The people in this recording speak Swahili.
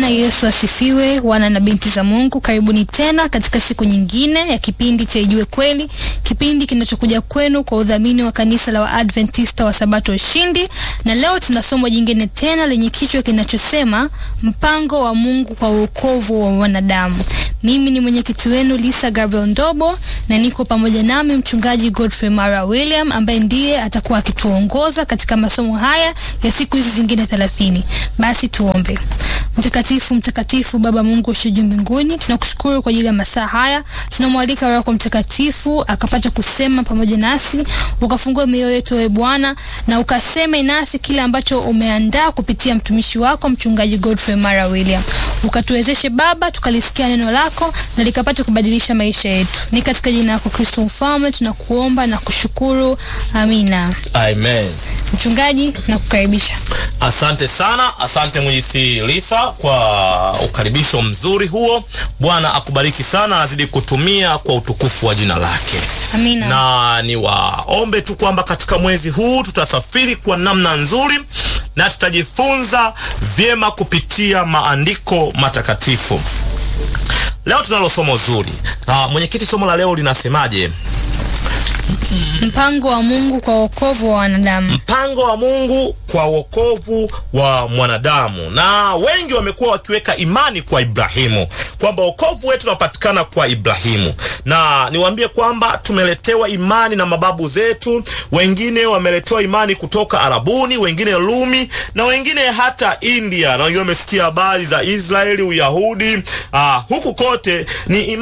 Yesu asifiwe, wana na binti za Mungu, karibuni tena katika siku nyingine ya kipindi cha Ijue Kweli, kipindi kinachokuja kwenu kwa udhamini wa kanisa la Waadventista wa Sabato Ushindi. Na leo tuna somo jingine tena lenye kichwa kinachosema mpango wa Mungu kwa wokovu wa wanadamu. Mimi ni mwenyekiti wenu Lisa Gabriel Ndobo na niko pamoja nami mchungaji Godfrey Mara William ambaye ndiye atakuwa akituongoza katika masomo haya ya siku hizi zingine thelathini. Basi tuombe. Mtakatifu, mtakatifu Baba Mungu ushe juu mbinguni, tunakushukuru kwa ajili ya masaa haya. Tunamwalika Roho yako Mtakatifu akapata kusema pamoja nasi, ukafungue mioyo yetu wewe Bwana, na ukaseme nasi kile ambacho umeandaa kupitia mtumishi wako mchungaji Godfrey Mara William. Ukatuwezeshe Baba, tukalisikia neno lako na likapata kubadilisha maisha yetu. Ni katika jina lako Kristo Mfalme tunakuomba na kushukuru, amina. Amen. Mchungaji, nakukaribisha. Asante sana, asante mwenyekiti Lisa kwa ukaribisho mzuri huo. Bwana akubariki sana, azidi kutumia kwa utukufu wa jina lake. Amina. Na niwaombe tu kwamba katika mwezi huu tutasafiri kwa namna nzuri na tutajifunza vyema kupitia maandiko matakatifu. Leo tunalo somo zuri. Ah, mwenyekiti, somo la leo linasemaje? Mpango wa Mungu kwa wokovu wa wanadamu. Mpango wa Mungu kwa wokovu wa mwanadamu. Na wengi wamekuwa wakiweka imani kwa Ibrahimu kwamba wokovu wetu unapatikana kwa Ibrahimu, na niwaambie kwamba tumeletewa imani na mababu zetu. Wengine wameletewa imani kutoka Arabuni, wengine Rumi, na wengine hata India, na wengine wamesikia habari za Israeli, Uyahudi. Aa, huku kote ni imani